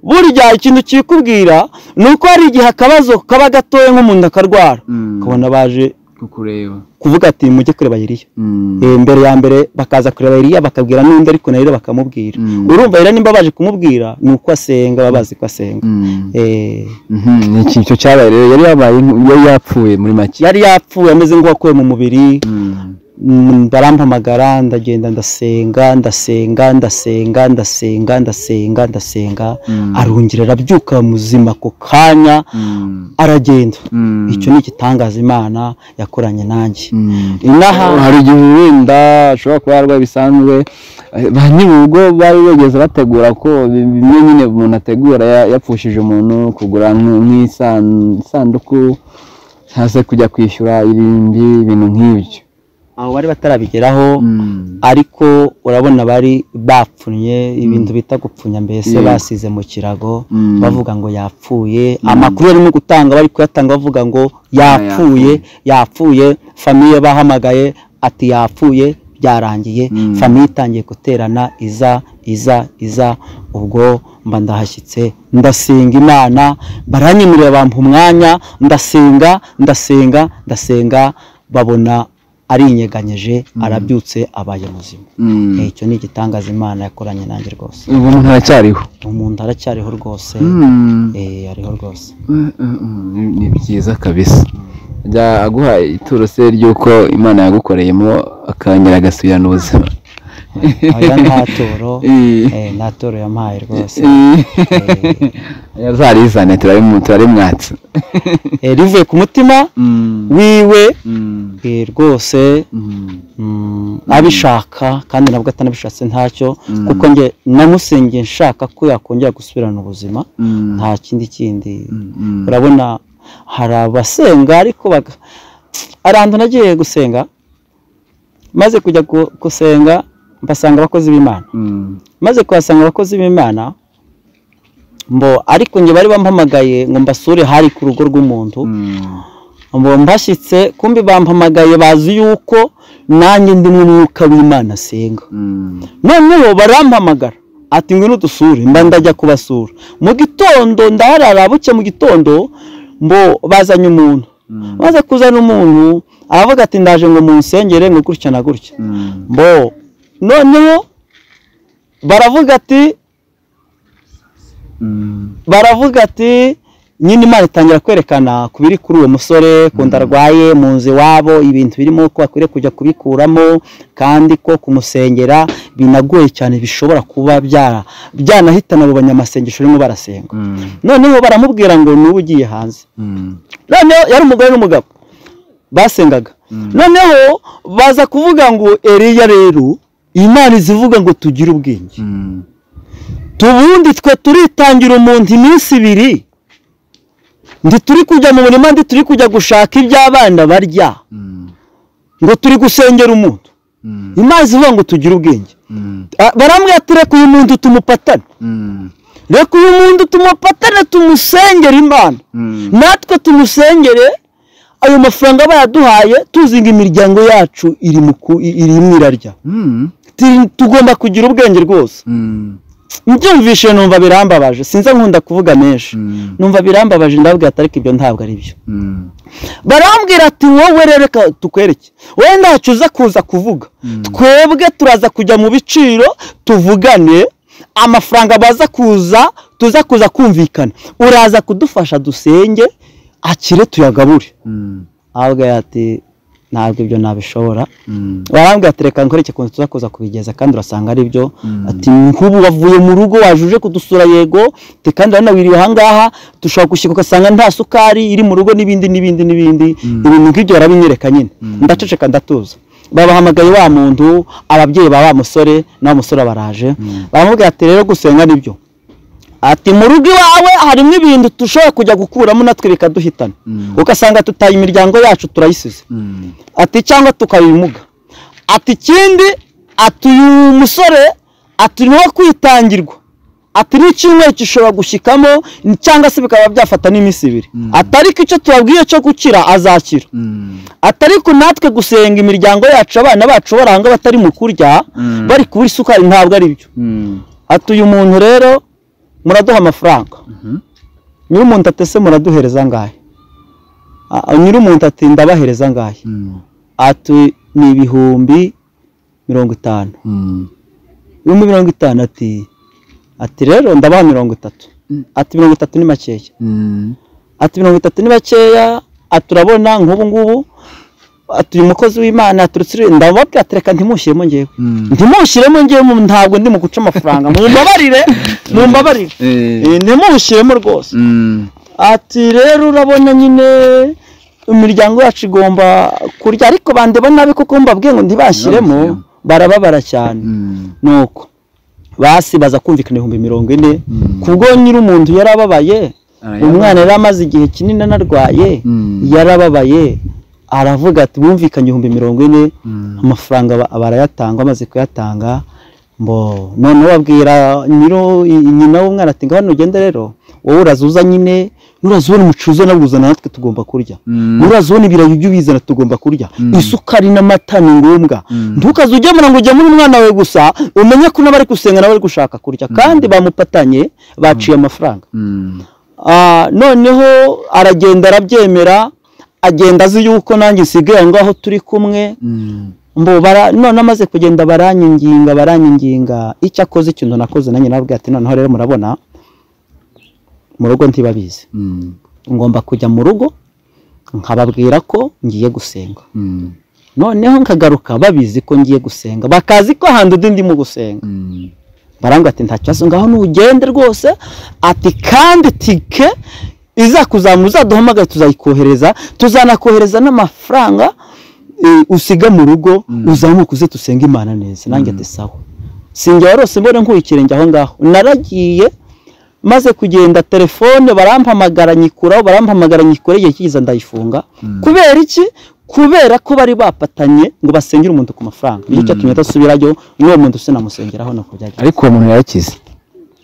burya ikintu kikubwira ni uko hari igihe akabazo kaba gatoya nk'umuntu akarwara ukabona baje kukureba kuvuga ati mujye kureba Eliya Eh, mbere ya mbere bakaza kureba Eliya bakabwira n'undi ariko na Eliya bakamubwira Mm. urumva rero nimba baje kumubwira ni uko asenga baba bazi ko asenga Eh, ni ikintu cyo cyabaye rero yari yabaye yari yapfuye muri make yari yapfuye ameze nk'uwakuwe mu mubiri Mm, barampamagara ndagenda ndasenga ndasenga ndasenga ndasenga ndasenga ndasenga Mm. arongera arabyuka muzima ku kanya aragenda icyo ni igitangaza imana yakoranye nanjye inaha hari igihe wenda ashobora kuba yarwaye bisanzwe Eh, ba nyir'urugo bari bageze bategura ko bi- bimwe nyine umuntu ategura ya- yapfushije umuntu kugura nk'i- nk'isan- isanduku cyangwa se kujya kwishyura ibindi bintu nk'ibyo abo bari batarabigeraho ariko urabona bari bapfunye ibintu bita gupfunya mbese Yeah. basize mu kirago Mm. bavuga ngo yapfuye amakuru barimo gutanga bari kuyatanga bavuga ngo yapfuye yapfuye famiye bahamagaye ati yapfuye byarangiye Mm. famiye itangiye guterana iza iza iza ubwo mba ndahashyitse ndasenga imana baranyemerera bampa umwanya ndasenga ndasenga ndasenga babona ari inyeganyeje arabyutse abaye muzima Eh, icyo ni igitangaza imana yakoranye nanjye rwose ubu muntu aracyariho umuntu aracyariho rwose Mm. eh ariho rwose Mm, mm, mm, ni- ni byiza kabisa ajya aguha ituro se ry'uko imana yagukoreyemo akongera agasubirana ubuzima oya nta turo Eh. eh, nta turo yampaye rwose yazarizane turarimwatse Eh, rivuye ku mutima wiwe eh, rwose mm, abishaka kandi nabwo atanabishatse ntacyo kuko njye namusengeye nshaka ko yakongera gusubirana ubuzima nta kindi kindi urabona hari abasenga ariko baga hari ahantu nagiye gusenga maze kujya gu- gusenga mbasanga abakozi b'imana maze kuhasanga abakozi b'imana mbo ariko njye bari bampamagaye ngo mbasure hari ku rugo rw'umuntu mbo mbashyitse kumbi bampamagaye bazi yuko nanjye ndi mu mwuka w'imana asenga noneho barampamagara ati ngwino udusure mba ndajya kubasura mu gitondo ndaharara buke mu gitondo mbo bazanye umuntu maze kuzana umuntu aravuga ati ndaje ngo munsengere ngo gutya na gutya mbo noneho baravuga ati baravuga ati nyine imana itangira kwerekana ku biri kuri uwo musore ku nda arwaye mu nzu iwabo ibintu birimo ko akwiriye kujya kubikuramo kandi ko kumusengera binagoye cyane bishobora kuba byara byanahitana abo banyamasengesho barimo barasenga noneho baramubwira ngo n'ubu ugiye hanze noneho yari umugore n'umugabo basengaga noneho baza kuvuga ngo eriya rero imana izivuga ngo tugire ubwenge tubundi twe turitangira umuntu iminsi ibiri ndi turi kujya mu murima ndi turi kujya gushaka iby'abana barya ngo turi gusengera umuntu imazi ivuga ngo tugire ubwenge Ah, barambwira ati reka uyu muntu tumupatane reka uyu muntu tumupatane tumusengere imana natwe tumusengere ayo mafaranga bayaduhaye tuzinga imiryango yacu iri mu ku- iri mu irarya Ti- tugomba kugira ubwenge rwose mbyumvishe numva birambabaje sinzi nkunda kuvuga menshi Mm. numva birambabaje ndababwira ati ariko ibyo ntabwo ari byo barambwira ati wowe rero reka tukwereke wowe ntacyo uza kuza kuvuga twebwe turaza kujya mu biciro tuvugane amafaranga baza kuza tuza kuza kumvikana uraza kudufasha dusenge akire tuyagabure ahubwo ati ntabwo ibyo nabishobora barambwira ati reka nkore ikintu tuza kuza kubigeza kandi urasanga ari byo ati nk'ubu wavuye mu rugo waje uje kudusura yego te kandi wanawiriye ahangaha dushobora gushyika ugasanga nta sukari iri mu rugo n'ibindi n'ibindi n'ibindi ibintu nk'ibyo barabinyereka nyine ndaceceka ndatuza babahamagaye wa muntu ababyeyi ba wa musore na wa musore baraje baramubwira ati rero gusenga ni byo ati mu rugo iwawe harimo ibintu dushobora kujya gukuramo natwe bikaduhitana ugasanga tutaye imiryango yacu turayisize ati cyangwa tukabimuga ati ikindi ati uyu musore ati ni uwo kwitangirwa ati n'icyumweru gishobora gushyikamo cyangwa se bikaba byafata n'iminsi ibiri ati ariko icyo tubabwiye cyo gukira azakira ati ariko natwe gusenga imiryango yacu abana bacu baranga batari mu kurya bari kubura isukari ntabwo ari byo ati uyu muntu rero muraduha amafaranga nyir'umuntu atese muraduhereza angahe Ah, nyir'umuntu ati ndabahereza angahe ati ni ibihumbi mirongo itanu ibihumbi mirongo itanu ati ati rero ndabaha mirongo itatu ati mirongo itatu ni makeya ati mirongo itatu ni makeya ati urabona nk'ubu ngubu ati uyu mukozi w'imana aturutse ndababwira ati reka ntimushyiremo ngewe ntimushyiremo ngewe mu- ntabwo ndi mu guca amafaranga mumbabarire mumbabarire Eh. Eh, ntimushyiremo rwose ati rero urabona nyine imiryango yacu igomba kurya ariko bandeba nabi kuko mbabwiye ngo ntibashyiremo barababara cyane nuko basi baza kumvikana ibihumbi mirongo ine kubwo nyir'umuntu yarababaye umwana yari amaze igihe kinini anarwaye yarababaye aravuga ati bumvikanye ibihumbi mirongo ine amafaranga ba- barayatanga bamaze kuyatanga mbo noneho babwira nyiro i- nyina w'umwana ati ngaho nugende rero wowe urazuza nyine nurazubona umucuruzi unabuzana natwe tugomba kurya nurazubona ibirayi ibyo ubizana tugomba kurya isukari n'amata ni ngombwa ntukaze ugemura ngo ugemure umwana wawe gusa umenye ko n'abari gusenga nabo bari gushaka kurya kandi bamupatanye baciye amafaranga Ah, noneho aragenda arabyemera agenda azi yuko nanjye nsigaye aho ngaho turi kumwe mbo bara none amaze kugenda baranyinginga baranyiginga icyo akoze ikintu nakoze nanjye nababwira ati noneho rero murabona mu rugo ntibabizi ngomba kujya mu rugo nkababwira ko ngiye gusenga noneho nkagaruka babizi ko ngiye gusenga bakazi ko ahandi undi ndimo gusenga barambwira ati nta kibazo ngaho nugende rwose ati kandi tike izakuzamura uzaduhamagare tuzayikohereza tuzanakohereza n'amafaranga eh, usiga mu rugo uzamuke uze dusenge imana neza nanjye ati sawa sinjya warose mbone nkuye ikirenge aho ngaho naragiye maze kugenda telefone barampamagara nyikuraho barampamagara nyikura igihe kigize ndayifunga kubera iki kubera ko bari bapatanye ngo basengere umuntu ku mafaranga nicyo cyatumye adasubirayo n'uwo muntu sinamusengeraho nuko byagenze ariko uwo muntu yarakize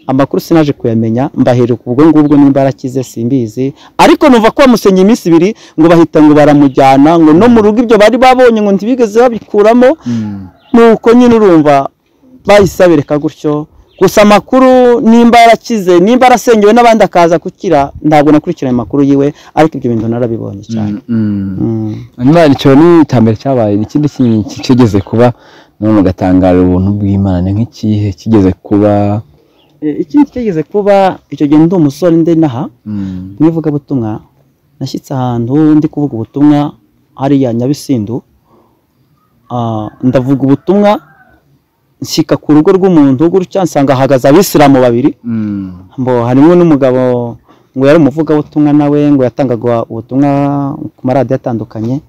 amakuru sinaje kuyamenya mbaheruka ubwo ngubwo nimba arakize simbizi ariko numva ko bamusenye iminsi ibiri ngo bahita ngo baramujyana ngo no mu rugo ibyo bari babonye ngo ntibigeze babikuramo nuko nyine urumva bahisabireka gutyo gusa amakuru nimba yarakize nimba yarasengewe n'abandi akaza gukira ntabwo nakurikiranye amakuru yiwe ariko ibyo bintu narabibonye cyane Mm. hanyuma icyo ni iterambere cyabaye ni ikindi kintu kigeze kuba none ugatangarira ubuntu bw'imana ni nk'ikihe kigeze kuba Eh, ikindi kigeze kuba icyo gihe ndi umusore ndi naha mu ivugabutumwa nashyitse ahantu ndi kuvuga ubutumwa hariya nyabisindu Ah, ndavuga ubutumwa nshyika ku rugo rw'umuntu gutya nsanga hahagaze abisilamu babiri ngo harimo n'umugabo ngo yari umuvugabutumwa nawe ngo yatangaga ubutumwa ku maradiyo atandukanye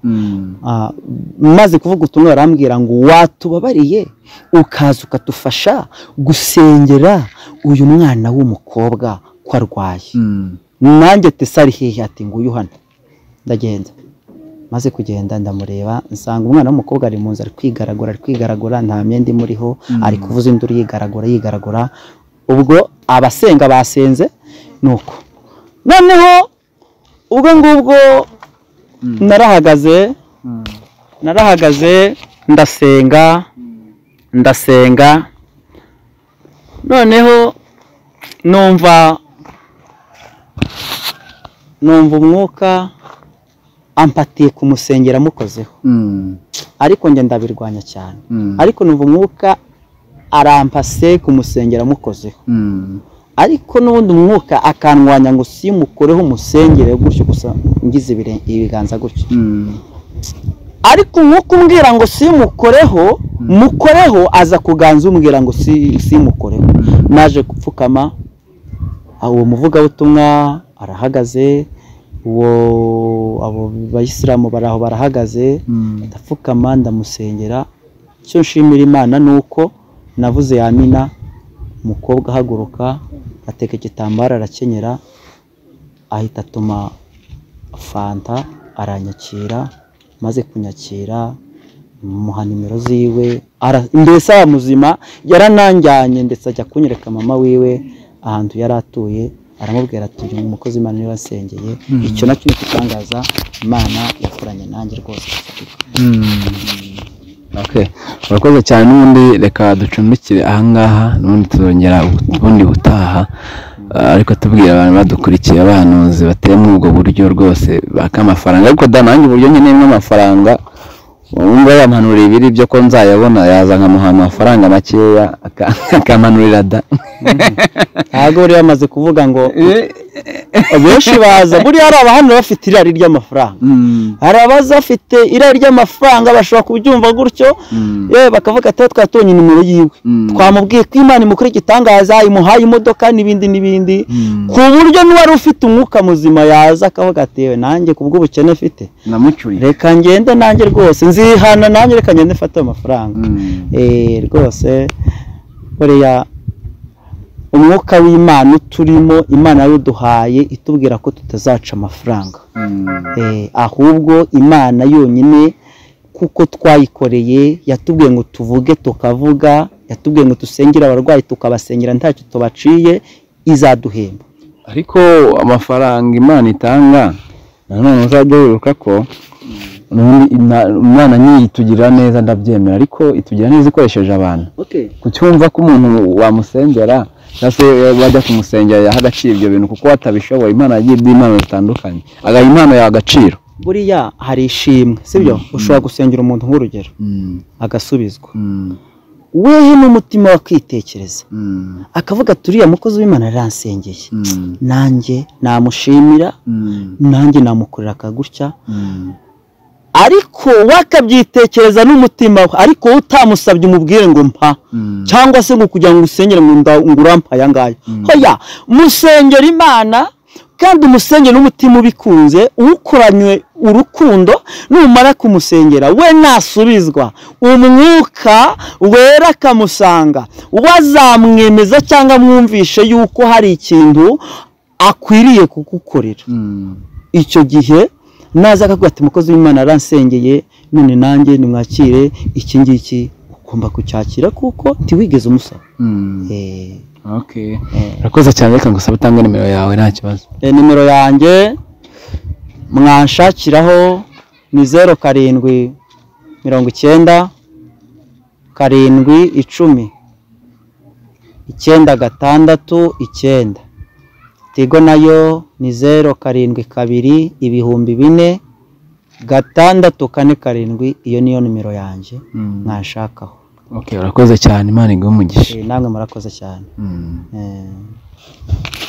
Ah, maze kuvuga ubutumwa barambwira ngo watubabariye ukaza ukadufasha gusengera uyu mwana w'umukobwa ko arwaye nanjye tesari hehe ati nguyu hano ndagenda maze kugenda ndamureba nsanga umwana w'umukobwa ari mu nzu ari kwigaragura ari kwigaragura nta myenda imuriho ari kuvuza induru yigaragura yigaragura ubwo abasenga basenze ni uko noneho ubwo ngubwo narahagaze narahagaze ndasenga ndasenga noneho numva numva umwuka ampatiye kumusengera amukozeho ariko njye ndabirwanya cyane ariko numva umwuka arampase kumusengera amukozeho ariko n'ubundi umwuka akandwanya ngo simukoreho umusengere gutyo gusa ngize ibire- ibiganza gutyo ariko umwuka umbwira ngo simukoreho mukoreho aza kuganza umbwira ngo si- simukoreho naje gupfukama aho uwo muvugabutumwa arahagaze uwo abo bayisilamu bari aho barahagaze ndapfukama ndamusengera icyo nshimira imana ni uko navuze yamina umukobwa ahaguruka ateka igitambaro arakenyera ahita atuma fanta aranyakira maze kunyakira muha nimero ziwe ara- mbese aba muzima yarananjyanye ndetse ajya kunyereka mama wiwe ahantu yari atuye aramubwira ati uyu ni umukozi imana niba asengeye icyo nacyo ni igitangaza imana yakoranye nanjye rwose Okay. Urakoze cyane n'ubundi reka ducumbikire ahangaha n'ubundi tuzongera ubundi butaha Ah, ariko tubwira abantu badukurikiye abahanuzi bateye muri ubwo buryo rwose baka amafaranga ariko da nanjye uburyo nkeneyemo amafaranga wumva yampanuriye ibiri byo ko nzayabona yaza nkamuha amafaranga makeya aka- akampanurira da ntabwo bari bamaze kuvuga ngo abenshi baza buriya hari abahano bafite irari ry'amafaranga hari abaza bafite irari ry'amafaranga bashobora kubyumva gutyo yewe bakavuga ati twari tubonye nimero yiwe twamubwiye ko imana imukora igitangaza imuhaye imodoka n'ibindi n'ibindi ku buryo n'uwari ufite umwuka muzima yaza akavuga ati yewe nanjye ku bw'ubukene afite namucyuriye reka ngende nanjye rwose nzihana nanjye reka ngende mfate ayo mafaranga Eh, rwose buriya umwuka w'imana uturimo imana yaduhaye itubwira ko tutazaca amafaranga Eh, ahubwo imana yonyine kuko twayikoreye yatubwiye ngo tuvuge tukavuga yatubwiye ngo dusengere abarwayi tukabasengera ntacyo tubaciye izaduhemba ariko amafaranga imana itanga nanone uzajya wibuka ko ubundi ina- imana niyo itugirira neza ndabyemera ariko itugira neza ikoresheje abantu kucyumva ko umuntu wamusengera cyangwa se wajya kumusengera yaha agaciro ibyo bintu kuko watabishoboye imana yagiye iduha impano zitandukanye agaha impano yawe agaciro buriya hari ishimwe sibyo ushobora gusengera umuntu nk'urugero agasubizwa wehe n'umutima wa kwitekereza akavuga ati uriya mukozi w'imana aransengeye nanjye namushimira nanjye namukorera akagutya ariko wakabyitekereza n'umutima we ariko wowe utamusabye umubwire ngo mpa cyangwa se ngo kugira ngo usengere ngo nda- ngo urampa aya ngaya hoya musengera imana kandi umusengere n'umutima ubikunze uwukoranywe urukundo numara kumusengera we nasubizwa umwuka wera akamusanga wazamwemeza cyangwa amwumvishe yuko hari ikintu akwiriye kugukorera icyo gihe naza akavuga ati umukozi w'imana aransengeye none nanjye nimwakire iki ngiki ugomba kucyakira kuko ntiwigeze umusaba Eh, urakoze cyane reka ngo usabe utange nimero yawe nta kibazo Eh, nimero yanjye mwanshakiraho ni zeru karindwi mirongo icyenda karindwi icumi icyenda gatandatu icyenda tigo nayo ni zeru karindwi kabiri ibihumbi bine gatandatu kane karindwi iyo niyo nimero yanjye mwanshakaho urakoze cyane imana iguhe umugisha Eh, namwe murakoze cyane Eh.